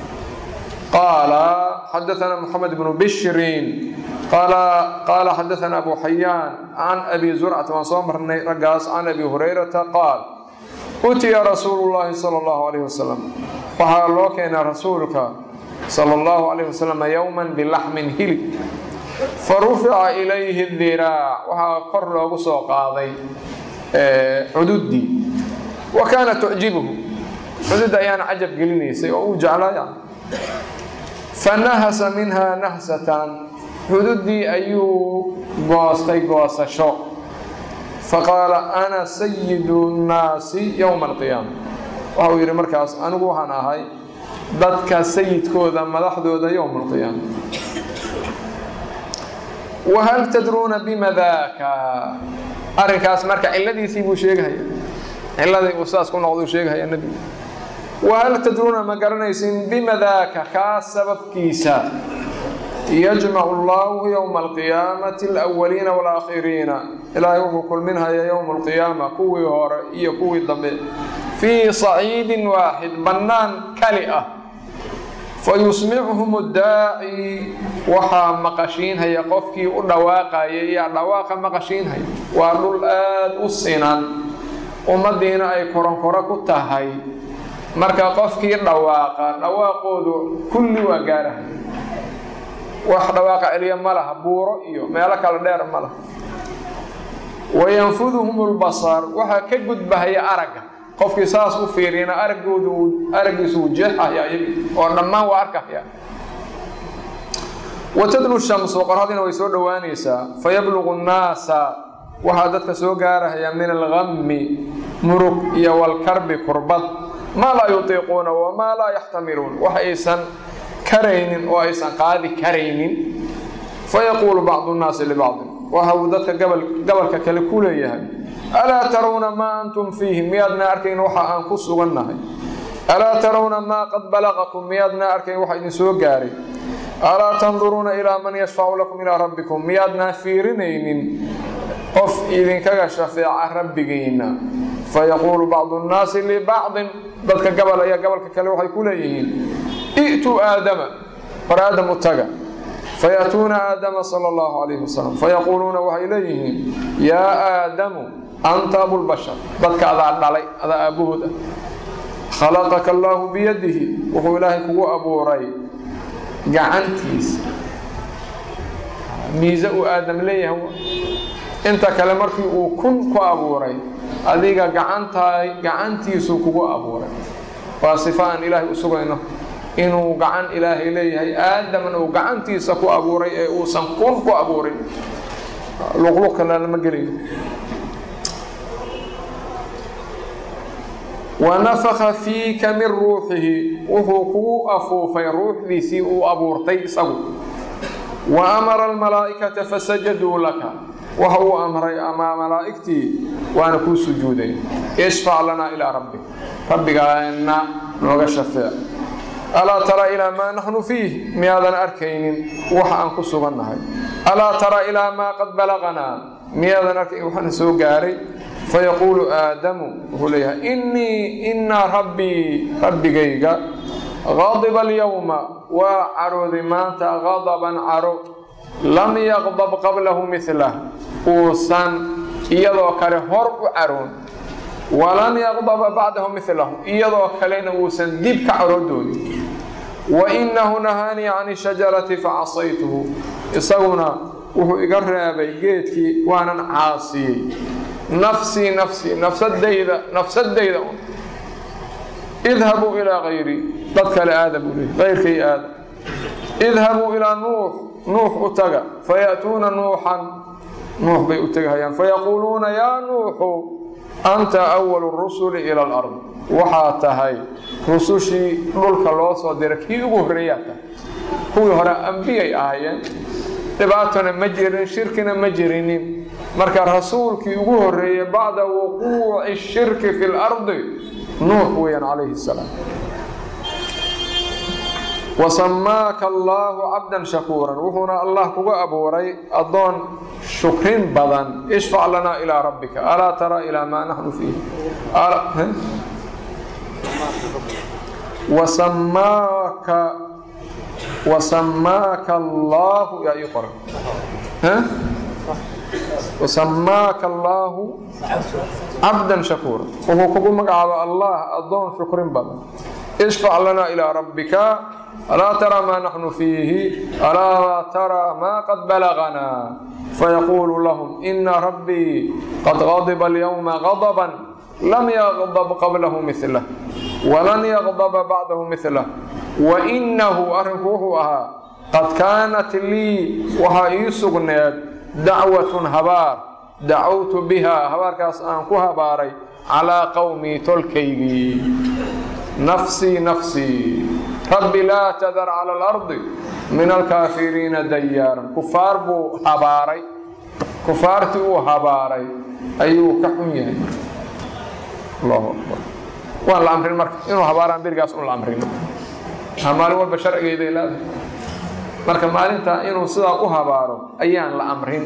qaala xadaثna mxamed bnu bishrin qaala xadaثna abu xayaan can abi zurcata waan soo marnay raggaas can abi hurayrata qaal utiya rasuulu llahi salى اllahu alayh wasalam waxaa loo keenaa rasuulka salى اllahu alayh wasalam yowma bilaxmin hilib farufica ilayhi diraac waxaa kor loogu soo qaaday cududdii wa kaana tucjibuhu cudud ayaana cajab gelinaysay oo uu jeclaya fanahasa minha nahsatan xududdii ayuu goostay goosasho faqaala ana sayidu nnaasi yowma alqiyaama waxa uu yidhi markaas anigu waxaan ahay dadka sayidkooda madaxdooda yowma alqiyaama wahal tadruuna bima daaka arrinkaas marka ciladiisii buu sheegahaya ciladii uu saas ku noqduu sheegahaya nebigu wahal tadruuna ma garanaysin bima daaka kaa sababkiisa yajmacu allahu yowma alqiyaamati alawaliina waalaakhiriina ilaahay wuxuu kulminhaya yowma alqiyaama kuwii hore iyo kuwii dambe fii saciidin waaxid bannaan kali ah fayusmicuhum daaci waxaa maqashiinhaya qofkii u dhawaaqaya iyo dhawaaqa maqashiinhaya waa dhul aada u sinan ummaddiina ay koronkoro ku tahay marka qofkii dhawaaqa dhawaaqoodu kulli waa gaarahay wax dhawaaqa celiya ma laha buuro iyo meelo kale dheer ma laha wayanfuduhum lbasar waxaa ka gudbahaya aragga qofkii saas u fiiriyana araggoodu araggiisu uu jeexaya oo dhammaan waa arkaya watadnu shamsu qorhadina way soo dhowaanaysaa fayabluqu nnaasa waxaa dadka soo gaarahaya min algammi murug iyo walkarbi kurbad maa laa yutiiquuna wamaa laa yaxtamiluun wax aysan karaynin oo aysan qaadi karaynin fayaquulu bacdu nnaasi libacdin waxa uu dadka gabalka kale ku leeyahay alaa tarawna maa antum fiihi miyaadna arkayn waxa aan ku sugannahay alaa tarawna maa qad balaqakum miyaadna arkayn waxa idin soo gaaray alaa tanduruuna ilaa man yashfacu lakum ilaa rabbikum miyaadna fiirinaynin qof idinkaga shafeeca rabbigiinna fayaquulu bacdu nnaasi libacdin dadka gabal ayaa gabalka kale waxay ku leeyihiin i'tuu aadama war aadam u taga fayaatuuna aadama sala allahu calayhi wasalam fayaquuluuna waxay leeyihiin yaa aadamu anta abulbashar dadka adaa dhalay adaa aabbahood ah khalaqaka allaahu biyadihi wuxuu ilaahay kugu abuuray gacantiisa miise uu aadam leeyahay inta kale markii uu kun ku abuuray adiga gacantaa gacantiisuu kugu abuuray waa sifa aan ilaahay u sugayno inuu gacan ilaahay leeyahay aadaman uu gacantiisa ku abuuray ee uusan kun ku abuurin luqluq kale lama gelayo wanafaka fiika min ruuxihi wuxuu kugu afuufay ruuxdiisii uu abuurtay isagu wa amara almalaa'ikata fasajaduu laka waxa uu amray ama malaa'igtii waana kuu sujuuday ishfac lanaa ilaa rabbik rabbigaana nooga shafeec alaa tara ilaa maa naxnu fiih miyaadan arkaynin waxa aan ku sugannahay alaa tara ilaa maa qad balaqanaa miyaadan arkayn waxaana soo gaaray fayaquulu aadamu wuxuu leeyahay innii inaa rabbii rabbigayga qadiba alyowma waa carooday maanta qadaban caro lam yaqdab qablahu midlah uusan iyadoo kale hor u caroon walan yaqdaba bacdahu midlahu iyadoo kalena uusan dib ka caroodoonin wainahu nahaanii can shajarati facasaytuhu isaguna wuxuu iga reebay geedkii waanan caasiyey nafsii nafsii nafsadayda nafsadayda un idhabuu ilaa kayrii dad kale aada buu leey kayrkay aada idhabuu ilaa nuux nuux u taga fayaأtuuna nuuxan nuux bay u tegahayaan fayaquuluuna yaa nuuxu anta awalu rusuli ila alard waxaa tahay rusushii dhulka loo soo diray kii ugu horreeyaa tahay kuwii hore ambiyay ahaayeen dhibaatona ma jirin shirkina ma jirinin marka rasuulkii ugu horreeyey bacda wuquuci shirki fi lardi nuux weeyaan calayhi salaam wasamaaka allaahu cabdan shakuuran wuxuuna allah kuga abuuray addoon shukrin badan ishfac lanaa ilaa rabbika alaa tara ilaa maa naxnu fiih wasamaaka wasamaaka allaahu yaa ii qoran wasamaaka allaahu cabdan shakuura wuxuu kugu magacaaba allah addoon shukrin badan ishfac lanaa ilaa rabbika alaa tara maa naxnu fiihi alaa tara maa qad balaganaa fayaquulu lahum ina rabbii qad qadiba alyowma qadaban lam yaqdab qablahu milah walan yaqdaba bacdahu milah wainahu arrinku wuxuu ahaa qad kaanat lii waxaa ii sugneed dacwatun habaar dacawtu bihaa habaarkaas aan ku habaaray calaa qowmii tolkaygii nafsii nafsii rabbi laa tadar cala alardi min alkaafiriina dayaaran kufaar buu habaaray kufaartii uu habaaray ayuu ka xun yahay allahu akbar waan la amrin marka inuu habaaraan berigaas un la amrin maalin walba sharcigeeday leedahay marka maalintaa inuu sidaa u habaaro ayaan la amrin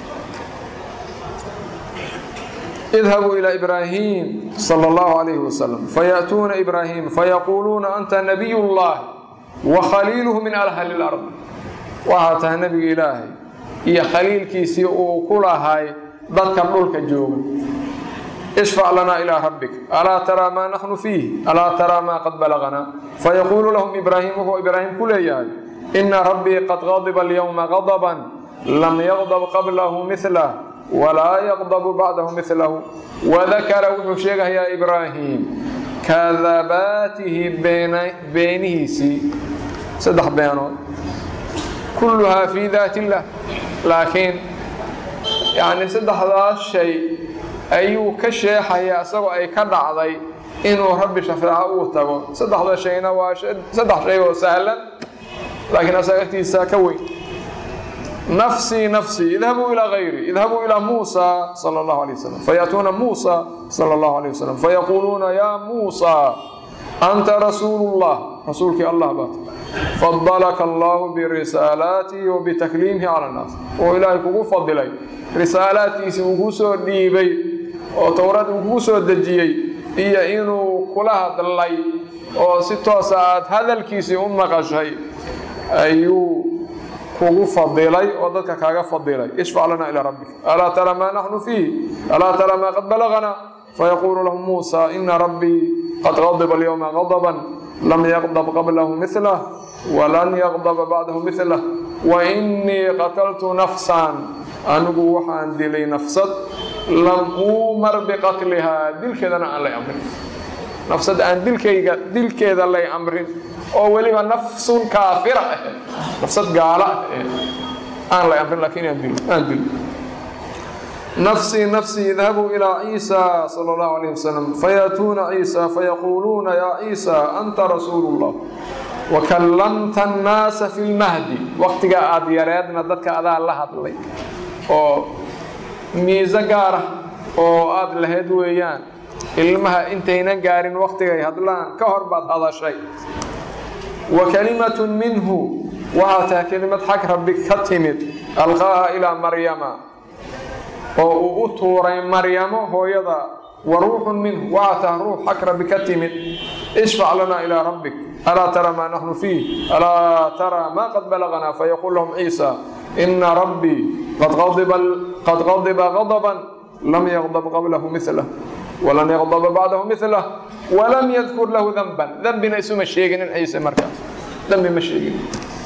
idhabuu ilaa ibraahim sala allahu calayhi wasalam fayaأtuuna ibraahim fayaquuluuna anta nabiy اllahi wa khaliiluhu min alhali اlard waxaa tahay nebiga ilaahay iyo khaliilkiisii uu ku lahay dadka dhulka jooga ishfac lanaa ilaa rabbik alaa taraa maa naxnu fiih alaa taraa maa qad balaganaa fayaquulu lahum ibraahim wuxuu ibraahim ku leeyahay ina rabbii qad qadiba alyowma qadaban lam yaqdab qablahu milah walaa yaqdabu bacdahu milahu wadakara wuxuu sheegayaa ibraahim kadabaatihi beenihiisii saddex beenood kulluhaa fii daat illah laakiin yacni saddexdaas shay ayuu ka sheexaya isagoo ay ka dhacday inuu rabbi shafeeco uu tago saddexda shayna waa saddex shay oo sahlan laakiin asaga agtiisa ka weyn nafsii nafsii idhabuu ilaa gayri idhabuu ilaa muusa sala allahu alay wasalam fayaatuuna muusa sala allahu alay wasalam fayaquuluuna yaa muusa anta rasuulu llah rasuulkii allah baat fadalaka allahu birisaalaatihi wa bitakliimihi cala annaas oo ilaahay kugu fadilay risaalaadkiisii uu kuu soo dhiibay oo towrad uu kugu soo dejiyey iyo inuu kula hadlay oo si toosa aada hadalkiisii u maqashay ayuu kugu fadilay oo dadka kaaga fadilay ishfac lana ilaa rabbik alaa tara maa naxnu fiih alaa tara maa qad balagana fayaquulu lahu muusa ina rabbii qad qadiba alyowma qadaban lam yaqdab qablahu milah walan yaqdaba bacdahu milah wainii qataltu nafsan anigu waxaan dilay nafsad lam uumar biqatlihaa dilkeedana aan lay amrin nafsad aan dilkayga dilkeeda lay amrin oo weliba nafsun kaafira ah nafsad gaala ah aan lay amrin laakiin aan dilo aan dilo nafsii nafsii idhabuu ilaa ciisa sala allahu alayh wasalam fayaatuuna ciisa fayaquuluuna yaa ciisa anta rasuulu llah wakallamta annaasa fi lmahdi waqtiga aada yareedna dadka adaa la hadlay oo miise gaara oo aada lahayd weeyaan ilmaha intaynan gaarin waqtigay hadlaan ka hor baad hadashay wa kalimatun minhu waxaa tahay kelimad xag rabbi ka timid alqaaha ilaa maryama oo uu u tuuray maryamo hooyada wa ruuxun minhu waxaa tahay ruux xag rabbi ka timid ishfac lanaa ilaa rabbik alaa tara maa naxnu fiih alaa tara maa qad balaganaa fayaquul lahum ciisa ina rabbii qad qadiba qadaban lam yaqdab qablahu milah walan yaqdaba bacdahu milah walam yadkur lahu danban dembina isuma sheeginin ciise markaas dembi ma sheegin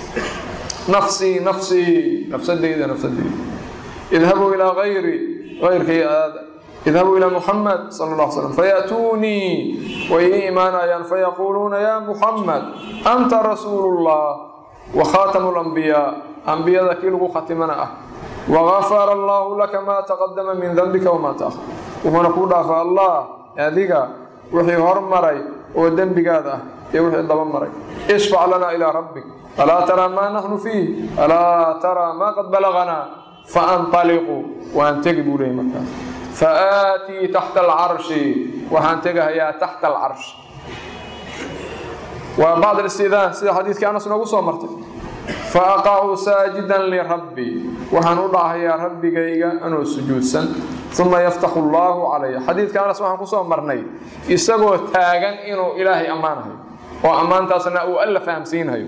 nafsii nafsii nafsadeyda nafsadeyda idhabuu ilaa ayri ayrkay aada idhabuu ilaa muxamed sala alla slam fayaatuunii way ii imaanayaan fayaquuluuna yaa muxamed anta rasuulu llah wa khaatamu lambiyaa ambiyada kii lagu khatimana ah wagafara allaahu laka maa taqadama min dembika wamaa taahar wuxuuna kuu dhaafa allah adiga wixii hormaray oo dembigaada ah iyo wixii daba maray ishfac lanaa ilaa rabbik alaa taraa maa naxnu fiih alaa taraa maa qad balaganaa faanطaliquu waan tegi buu leeyay markaas faaatii taxta alcarshi waxaan tegahayaa taxta alcarshi waa bacd istidaan sida xadiidkii anas noogu soo martay faaqacu saajidan lirabbii waxaan u dhahayaa rabbigayga anoo sujuudsan uma yaftaxu allaahu calaya xadiidka anas waxaan kusoo marnay isagoo taagan inuu ilaahay ammaanahayo oo ammaantaasna uu alla fahamsiinhayo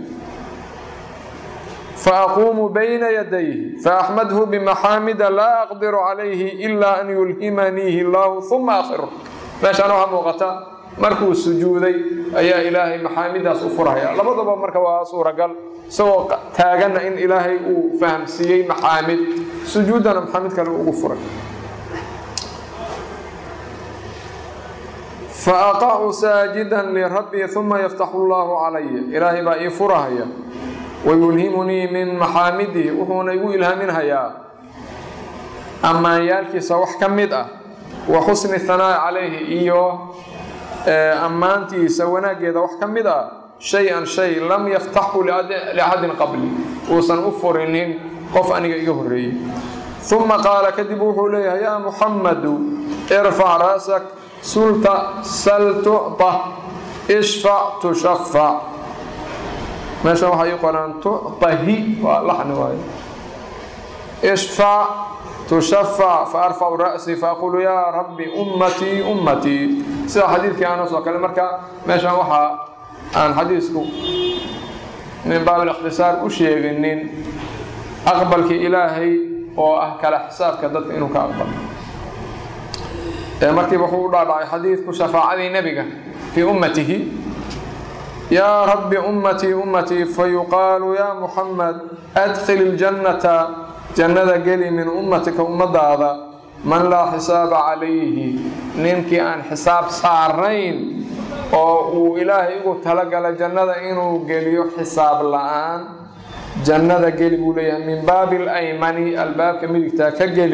faaquumu bayna yadayhi faaxmadhu bimaxaamida laa aqdiru calayhi ilaa an yulhimaniihi allaahu uma akhiru meeshaan waxaa muuqata markuu sujuuday ayaa ilaahay maxaamidaas u furhaya labadaba marka waa suuragal isagoo taaganna in ilaahay uu fahamsiiyey maxaamid sujuuddana maxaamid kale ugu furay faaqacu saajidan lirabbii uma yaftaxu allaahu calaya ilaahay baa ii furahaya wayulhimunii min maxaamidihi wuxuuna igu ilhaaminhayaa ammaanyaalkiisa wax ka mid ah wa xusni hanaa'i calayhi iyo ammaantiisa wanaaggeeda wax ka mid ah shay-an shay lam yaftaxhu liaxadin qabli uusan u furinin qof aniga iga horreeyey uma qaala kadib wuxuu leeyahay yaa muxammadu irfac ra'sak sulta sal tucطa ishfac tushafac meeshan waxaa ii qoraan tucطahi waa laxni waayo ishfac tushafac faarfacu ra'sii faaqulu yaa rabbi ummatii ummatii sida xadiidkii anas oo kale marka meeshan waxaa aan xadiisku min baab ikhtisaar u sheeginin aqbalkii ilaahay oo ah kala xisaabka dadka inuu ka aqbalo markiiba wuxuu u dhaadhacay xadiidku shafaacadii nebiga fii ummatihi yaa rabbi ummatii ummatii fayuqaalu yaa muxamed adkhil iljannata jannada geli min ummatika ummadaada man laa xisaaba calayhi ninkii aan xisaab saarayn oo uu ilaahay ugu talagala jannada inuu geliyo xisaab la-aan jannada geli buu leeyahay min baabi alaymani albaabka midigtaa ka geli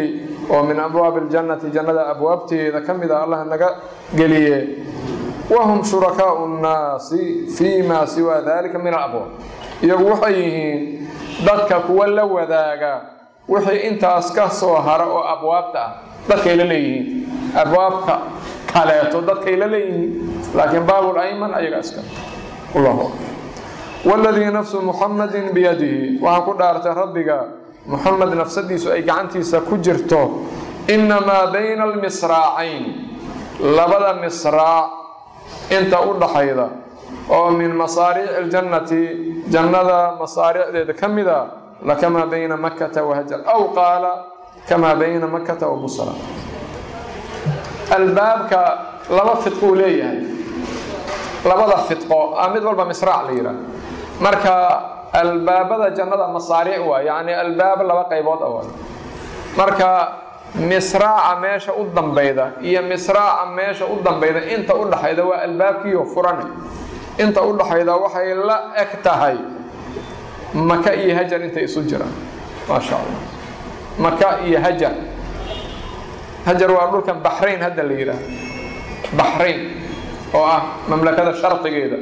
oo min abwaabi اljannati jannada abwaabteeda ka mid a allah naga geliye wahum shurakaau nnaasi fii ma siwaa dalika min alabwaab iyagu waxay yihiin dadka kuwa la wadaaga wixii intaas ka soo hara oo abwaabta ah dadkay la leeyihiin abwaabka kaleeto dadkay la leeyihiin laakiin baabul ayman ayaga iska allahu akbar waladii nafsu muxamadin biyadihi waxaa ku dhaartay rabbiga muxamed nafsadiisu ay gacantiisa ku jirto inamaa bayna almisraacayn labada misraac inta u dhaxayda oo min masaariici اljannati jannada masaariicdeeda ka mida lakamaa bayna makata wahajar aw qaala kamaa bayna makata wa busra albaabka laba fidquu leeyahay labada fidqo a mid walba misraac la yidhaah marka albaabada jannada masaariic waa yacni albaab laba qaybood a waay marka misraaca meesha u dambayda iyo misraaca meesha u dambayda inta u dhaxayda waa albaabkiiyo furane inta u dhaxayda waxay la eg tahay maka iyo hajar intay isu jiraan maasha allah maka iyo hajar hajar waa dhulkan baxrayn hadda la yidhaah baxrayn oo ah mamlakada sharqigeeda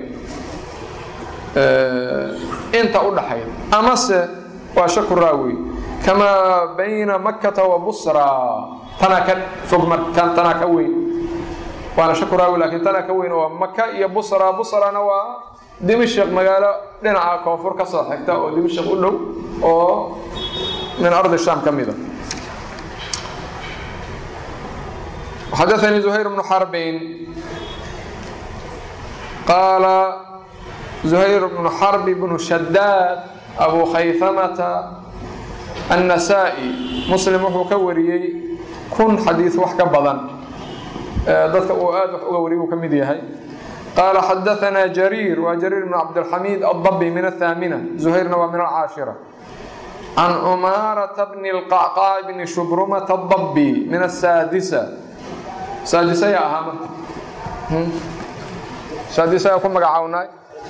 inta u dhaxayda amase waa shaku raawi kamaa bayna makata wa busra tanaa ka fog tanaa ka weyn waana shaku raawi laakiin tanaa ka weyn oo maka iyo busra busrana waa dimashq magaalo dhinaca koonfur ka soo xigta oo dimashq u dhow oo min ardi shaam ka mida xadaثnii زuhayr bnu xarbin qaala زuhayr bnu xarb bnu shadaad abu khayhamata النسائي muslim wuxuu ka wariyey kun xadiiث wax ka badan dadka uu aad wax uga wariyay uu ka mid yahay qaala xadaثna jariir waa jariir bn cabdالxamiid الضbi min الثaamنة زuhayrna waa min الcaashirة can cumaaraةa bni الqacqاع bni shubrumةa الضbi min الsaadisة saadisaya ahaa marka saadisaya ku magacawnay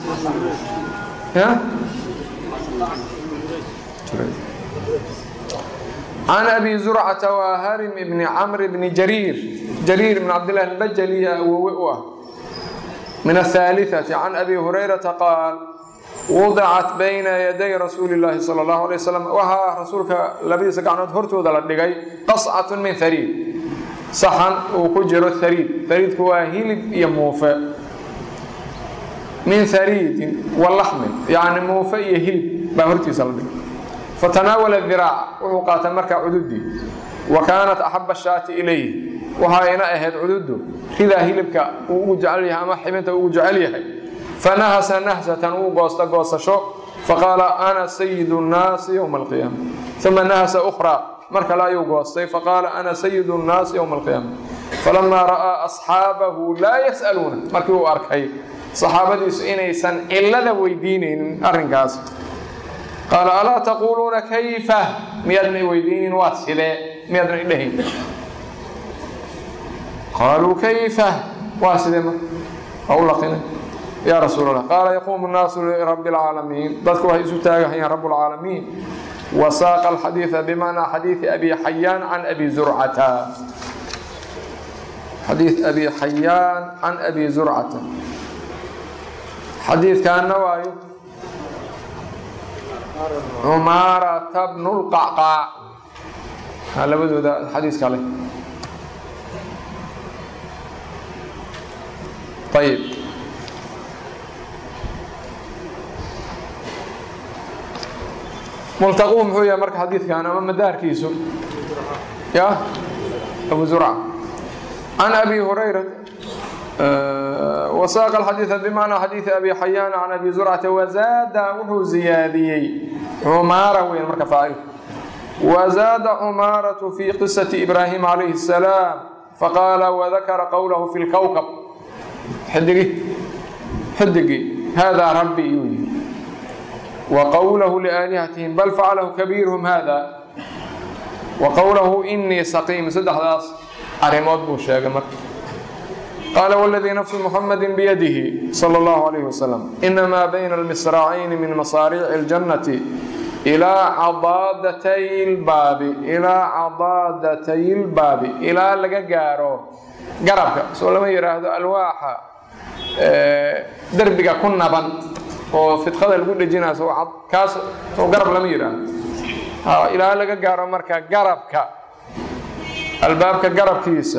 can abi zurcata waa harim bni camr bni jariir jariir bn cabdillahi albajali awowe u ah min ahaaliثati can abi hurayrata qaal wudicat bayna yaday rasuuli llaahi sala allahu alay wasalam waxaa rasuulka labadiisa gacnood hortooda la dhigay qascatun min hariid saxan uu ku jiro hariid hariidku waa hilib iyo muufe min hariidin wa laxmin yacni muufe iyo hilib baa hortiisa la dhigay fatanaawala diraaca wuxuu qaatay markaa cududii wa kaanat axaba shaati ilayh waxayna ahayd cududu ridaa hilibka uu ugu jecel yahay ama xibinta ugu jecel yahay fanahasa nahsatan uu goosta goosasho faqaala ana sayidu nnaasi yowma alqiyaama uma nahasa ukhraa mar kale ayuu goostay faqaala ana sayidu nnaasi yowma alqiyaama falamaa ra'aa asxaabahu laa yas'aluuna markii uu arkay saxaabadiisu inaysan cilada weydiinaynin arrinkaas qaala alaa taquuluuna kayfa miyaadna weydiinin waa sidee miyaadna idhahayn qaaluu kayfa waa sidee marka waa u laqinay yaa rasuul allah qaala yaquumu nnaasu lirabbi alcaalamiin dadku waxay isu taagahayaan rabb alcaalamiin wasaaqa alxadiida bimacnaa xadiidi abi xayaan can abi zurcata xadiid abi xayaan can abi zurcata xadiidkaana waayo cumaarata bnu lqacqaac labadooda xadiis kale ayib multaquhu muxuu yahay marka xadiidkan ama madaarkiisu ya abu zurca can abi hurayra wasaaqa alxadiida bimacnaa xadiidi abi xayaan can abi zurcata wazaada wuxuu ziyaadiyey cumaara weyn marka faacilku wazaada cumaaratu fi qisati ibraahim calayhi الsalaam faqaala wadakara qowlahu fi lkowkab xidigi xidigii hada rabbi yuu yihi wa qowlahu liaalihatihim bal facalahu kabiiruhum hada wa qowlahu inii saqiim saddexdaas arrimood buu sheegay marka qaala wladii nafsu muxamadi biyadihi salى اllahu alayh wasalam inamaa bayna almisraacayni min masaariici اljannati ilaa cadaadatay lbaabi ilaa cadaadatay lbaabi ilaa laga gaaro garabka soo lama yidhaahdo alwaaxa derbiga ku naban oo fidqada lagu dhejinaayo soo kaas soo garab lama yidhaahdo ilaa laga gaaro marka garabka albaabka garabkiisa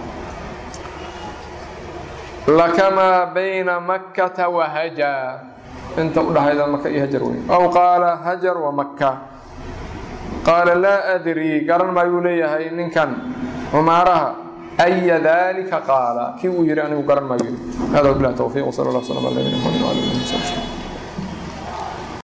lakamaa bayna makkata wa hajar inta udhaxayda maka iyo hajar wey aw qaala hajar wa makka qaala laa adrii garan maayuu leeyahay ninkan cumaaraha aya dalika qaala kii uu yihi anigu garan maayo hada wabilahi towfiiq wsala allah slam ala nabina mxamed wala alihi wasabi